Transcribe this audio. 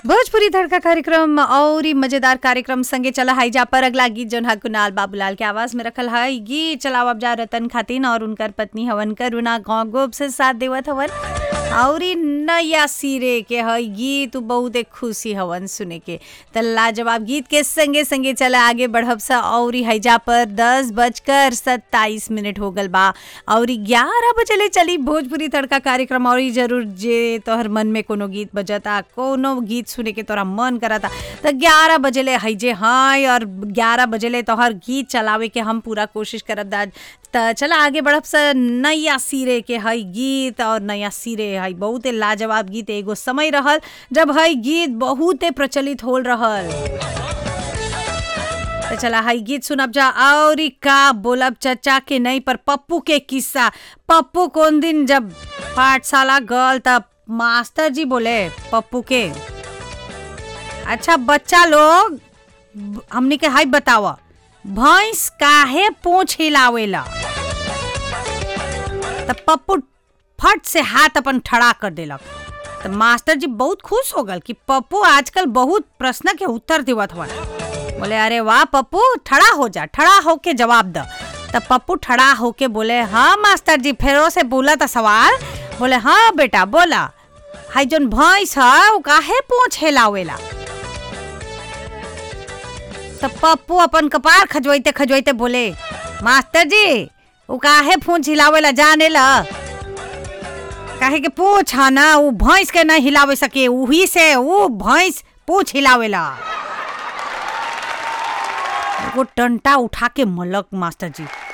भोजपुरी धड़का कार्यक्रम और ई मजेदार कार्यक्रम संगे चला हाई जा पर अगला गीत जौन हा कुणाल बाबूलाल के आवाज में रखल है गीत चलाओ अब जा रतन खातिन और उनकर पत्नी हवन करुणा गाँव गोब से साथ देवत हवन और ई नया सिरे के है गीत उ बहुते खुशी हवन सुने के त लाजवाब गीत के संगे संगे चला आगे बढ़ब सा और ई हैजा पर दस बजकर सत्ताईस मिनट हो गल बा और ई ग्यारह बजे ले चली भोजपुरी तड़का कार्यक्रम और ई जरूर जे तोहर मन में कोनो गीत बजता कोनो गीत सुने के तोरा मन करता त ग्यारह बजे ले हैजे हाँ और ग्यारह बजे ले तोहर गीत चलावे के हम पूरा कोशिश करब दा त चला आगे बढ़ब सा नया सिरे के है गीत और नया सिरे है बहुते लाजवाब गीत एगो समय रहल जब है गीत बहुते प्रचलित होल रहल तो चला हाई गीत सुनब जा और ई का बोलब चचा के नहीं पर पप्पू के किस्सा पप्पू कौन दिन जब पाठशाला गल तब मास्टर जी बोले पप्पू के अच्छा बच्चा लोग ब- हमनी के हाई बतावा भैंस काहे पूछ हिलावेला तब पप्पू फट से हाथ अपन ठड़ा कर देलक तो मास्टर जी बहुत खुश हो गल कि पप्पू आजकल बहुत प्रश्न के उत्तर देवत हवन बोले अरे वाह पप्पू ठड़ा हो जा ठड़ा होके जवाब द तब पप्पू ठड़ा होके बोले हाँ मास्टर जी फेरो से बोला था सवाल बोले हाँ बेटा बोला हाई जोन भैंस है वो काहे पूछ हिलावेला तब पप्पू अपन कपार खजवाइते खजवाइते बोले मास्टर जी वो काहे पूछ हिलावेला जाने ला काहे के पूछ है ना वो भैंस के नहीं हिलावे सके वही से वो भैंस पूछ हिलावेला एगो डंटा उठा के मलक मास्टर जी